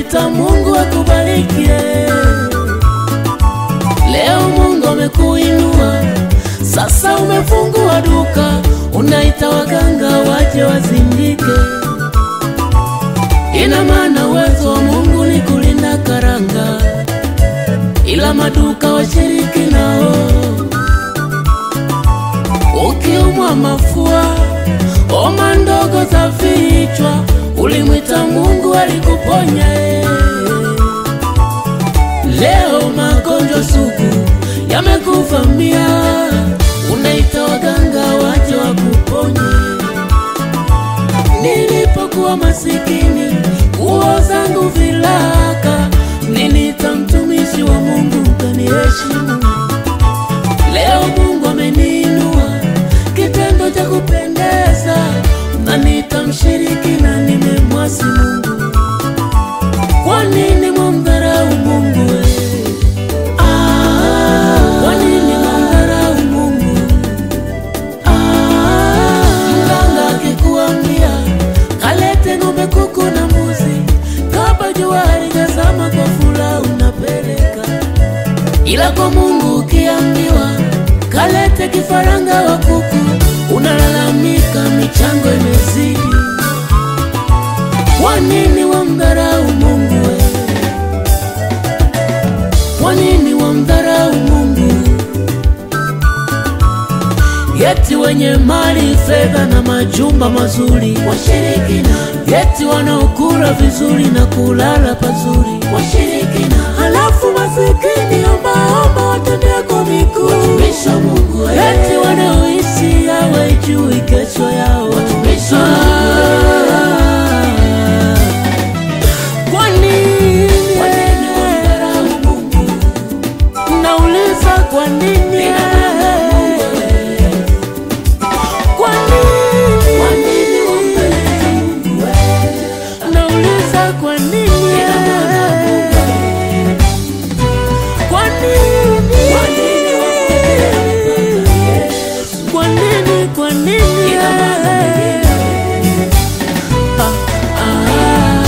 unamwita Mungu akubarikie. Leo Mungu amekuinua, sasa umefungua duka, unaita waganga waje wazindike. Ina maana uwezo wa Mungu ni kulinda karanga, ila maduka washiriki nao. Ukiumwa mafua, homa ndogo za vichwa, ulimwita Mungu alikuponya. eh. Leo magonjwa sugu yamekuvamia, unaita waganga waje wakuponye. Nilipokuwa masikini, nguo zangu vilaka, niliita mtumishi wa Mungu ukaniheshimu. Leo Mungu ameniinua, kitendo cha kupendeza, na nitamshiriki na nimemwasi Mungu. Kwa nini mwamdharau Mungu we? Ah, kwa nini mwamdharau Mungu? Ah, mganga akikuambia kalete ng'ombe, kuku na mbuzi, kabla jua halijazama kwa furaha unapeleka ila kwa Mungu ukiambiwa kalete kifaranga wa kuku, unalalamika michango imezidi. Kwa nini wamdharau Mungu we? Kwa nini wamdharau Mungu? Yeti wenye mali, fedha na majumba mazuri washirikina, yeti wanaokula vizuri na kulala pazuri washirikina, halafu masikini ombaomba watendea kwa miguu watumishi wa Mungu, yeti wanaoishi hawajui kesho yao watumishi wa Kwa nini kwa nini wamdharau Mungu? Nauliza kwa nini? Kwa nini? Kwa nini wampeleka Mungu wewe? Nauliza kwa nini? Kwa nini? Kwa nini wampeleka Yesu? Kwa nini? Kwa nini? Ah, ah.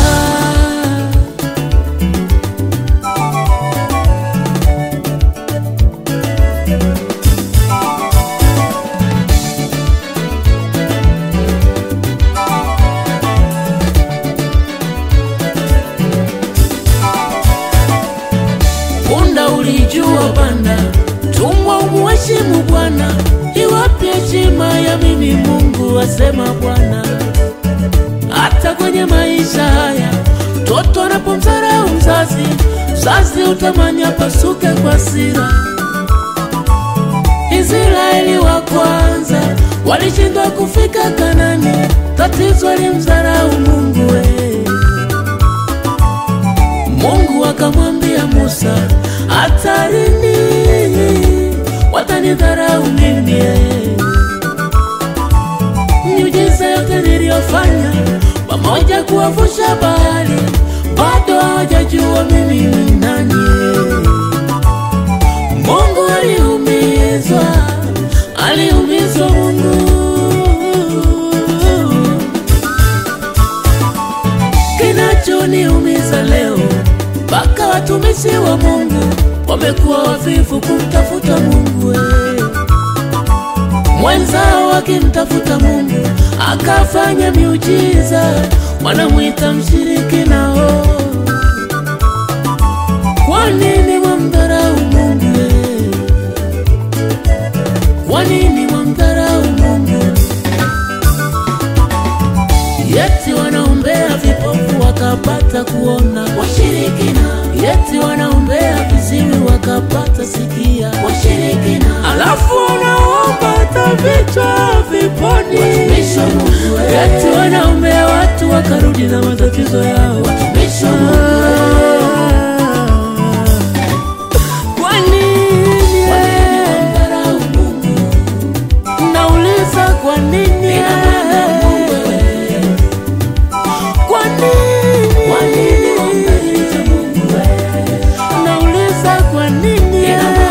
Punda ulijua panda, tumwa umuheshimu Bwana. Iwapi heshima ya mimi Mungu, asema Bwana. Hata kwenye maisha haya, mtoto anapomdharau mzazi, mzazi utamani apasuke kwa sira. Israeli wa kwanza walishindwa kufika Kanani, tatizo alimdharau Mungu we. Mungu akamwambia Musa, hatarini watanidharau mimi. eh. Miujiza yote niliyofanya pamoja kuwavusha bahari, bado hawajajua mimi ni nani. eh. Mungu aliumizwa, aliumizwa Mungu kinachoniumiza leo, mpaka watumishi wa Mungu wamekuwa wavivu kumtafuta Mungu. eh. Mwenzao akimtafuta Mungu akafanya miujiza, wanamwita mshirikina. oh. Kwa nini wamdharau Mungu? eh? Kwa nini wamdharau Mungu? Yeti wanaombea vipofu wakapata kuona, washirikina. Yeti wanaombea viziwi wakapata sikia, washirikina. Alafu wanaomba hata vichwa viponi, watumishi wa Mungu. Yeti wanaombea watu wakarudi na matatizo yao, watumishi wa Mungu. Kwa nini wamdharau Mungu? Nauliza kwa nini? Kwa nini? Kwa nini wampeleka Mungu wewe? Nauliza kwa nini?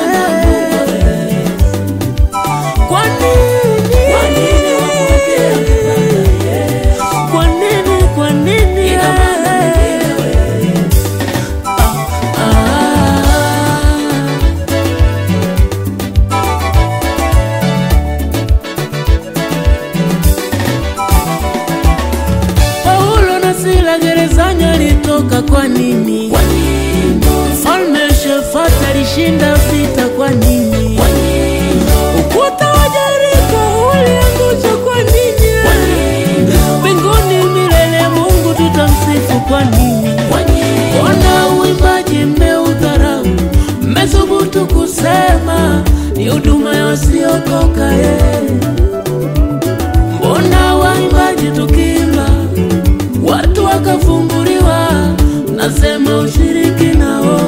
Kwa nini? Kwa nini wampeleka Baba Yesu? Kwa nini? Kwa nini? kwa nini? Mfalme Shefati alishinda vita kwa nini? Ukuta wa Yeriko uliangushwa kwa nini? Mbinguni milele Mungu tutamsifu kwa nini? Mbona uimbaji mmeudharau? Mmethubutu kusema ni huduma ya wasiokoka ye. Mbona waimbaji tukiimba watu wakafunguliwa, nasema ushiriki nao.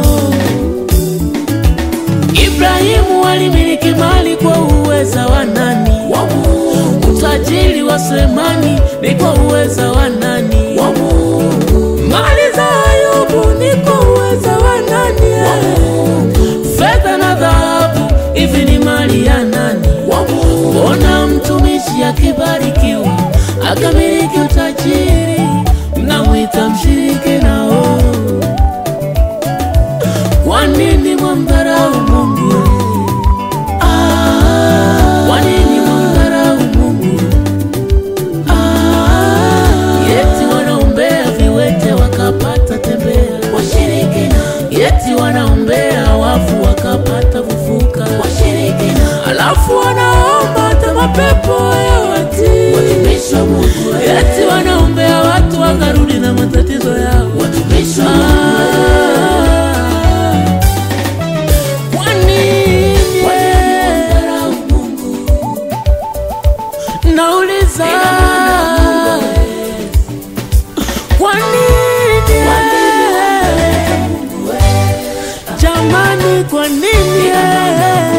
Ibrahimu alimiliki mali kwa uweza wa nani? Utajiri wa Sulemani ni kwa uweza wa nani? Mali za Ayubu ni kwa uweza wa nani? Fedha na dhahabu hivi ni mali ya nani? Mbona mtumishi akibarikiwa akamiliki utajiri mnamwita mshiriki nao? Kwa nini mwamdharau Mungu? Ah, kwa nini mwamdharau Mungu? Ah, yeti wanaombea viwete wakapata tembea, washirikina. Yeti wanaombea wafu wakapata kufuka, washirikina. Alafu wanaomba hata mapepo yawatii, watumishi wa Mungu. Yeti wanaombea watu wakarudi na matatizo yao, watumishi wa Mungu. Kwa nini? Nauliza, kwa nini? Jamani, kwa nini?